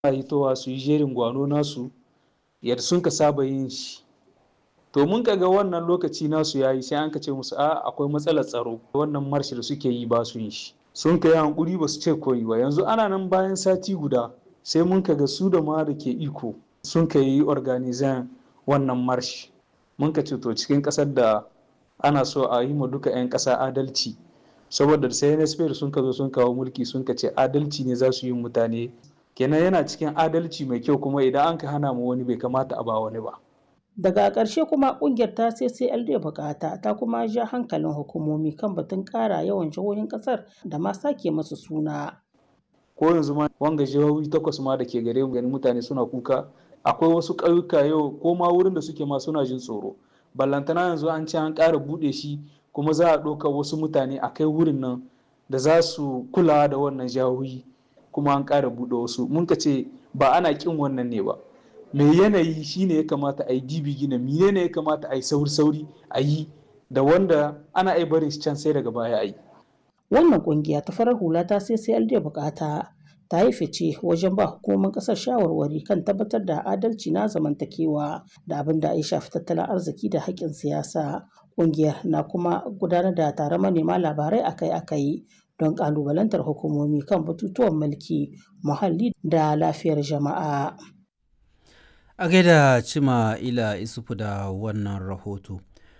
hitowa su yi jerin gwano nasu yadda sun ka saba yin shi to mun ga wannan lokaci nasu ya yi sai an ka ce musu a akwai matsalar tsaro wannan marshi da suke yi ba su yin shi sun ka yi hankuri ba su ce koyi ba yanzu ana nan bayan sati guda sai mun ka ga su da ma da ke iko sun ka yi organizan wannan marshi mun ka ce to cikin ƙasar da ana so a yi ma duka 'yan ƙasa adalci saboda sai nsp sun ka zo sun kawo mulki sun ka ce adalci ne za su yi mutane kenan yana cikin adalci mai kyau kuma idan an ka hana mu wani bai kamata a ba wani ba daga ƙarshe kuma ƙungiyar ta ccld bukata ta kuma ja hankalin hukumomi kan batun ƙara yawan jihohin ƙasar da ma sake masu suna ko yanzu ma wanga jihohi takwas ma da ke gare mu ganin mutane suna kuka akwai wasu ƙauyuka yau ko ma wurin da suke ma suna jin tsoro ballantana yanzu an ce an ƙara buɗe shi kuma za a ɗauka wasu mutane a kai wurin nan da za su kula da wannan jihohi kuma an ƙara buɗe wasu mun ka ce ba ana ƙin wannan ne ba mai yanayi shine ya kamata a yi dibi gina mine ne ya kamata a yi sauri-sauri a yi da wanda ana ai barin can sai daga baya a yi wannan kungiya ta farar hula ta sai sai da bukata ta yi fice wajen ba hukumomin kasar shawarwari kan tabbatar da adalci na zamantakewa da abin da ya shafi tattalin arziki da haƙƙin siyasa kungiyar na kuma gudanar da taron manema labarai akai-akai don ƙalubalantar hukumomi kan batutuwan mulki muhalli da lafiyar jama'a a gaida cima ila isufu da wannan rahoto